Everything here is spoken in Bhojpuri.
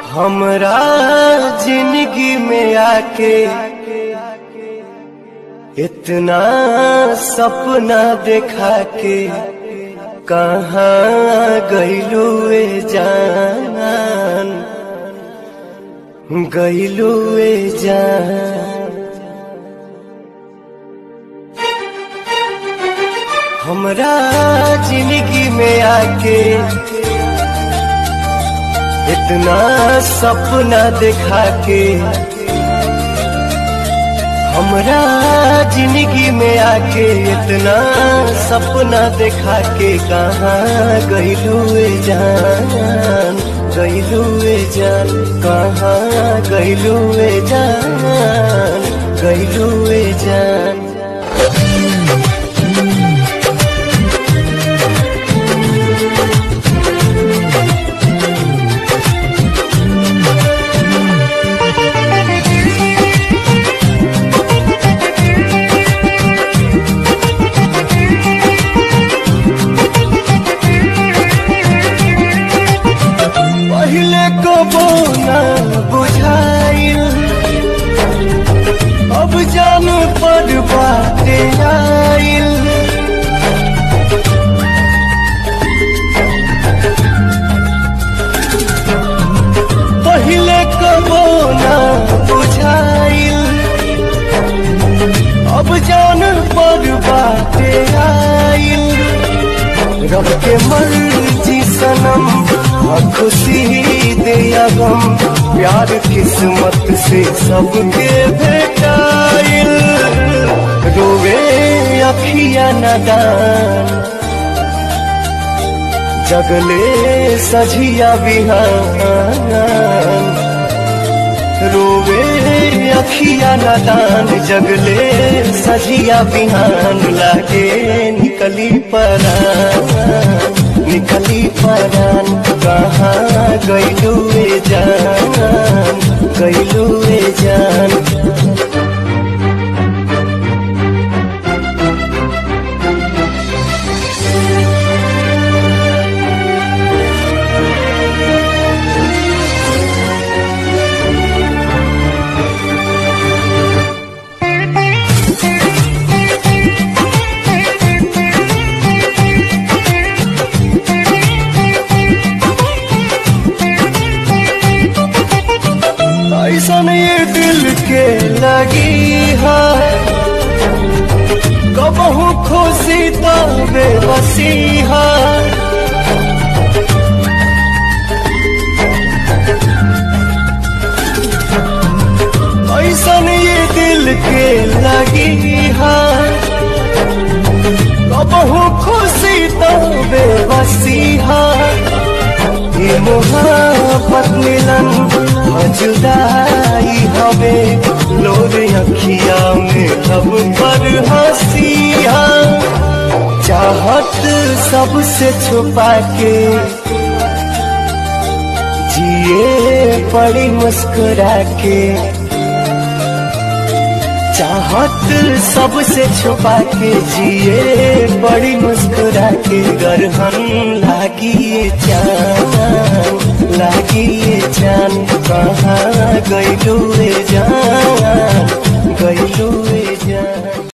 हमरा जिंदगी में आके इतना सपना देखा के कहाँ गईलू ए जान गईलू ए जान हमरा जिंदगी में आके इतना सपना देखा के हमरा जिंदगी में आके इतना सपना देखा के कहाँ गईलू जान गईलू जान कहाँ गईलू जान गईलू जान पहले कबो न बुझाइल अब जान पर बाटे आइल पहले कबो न बुझाइल अब जान पर बाटे आइल रब के मर्जी सनम हाँ खुशी दे या गम प्यार किस्मत से सबके भेटाइल रोवे अखिया नदान जगले सझिया बिहान रोवे अखिया नदान जगले सजिया बिहान लागे निकली परान निकली परान कहाँ गईलू जान गईलू जान ऐसा ये दिल के लगी है कबहू खुशी तो बेबसी है ऐसा ये दिल के लगी है कबहू खुशी तो बेबसी है ये मोहब्बत मिलन जुदाई हवे लोर अखिया में अब पर हंसिया चाहत सबसे छुपा के जिए पड़ी मुस्कुरा के चाहत सबसे छुपा के जिए बड़ी मुस्कुरा के गरहन लागी जान लागी जान कहाँ गईलू जान गईलू जान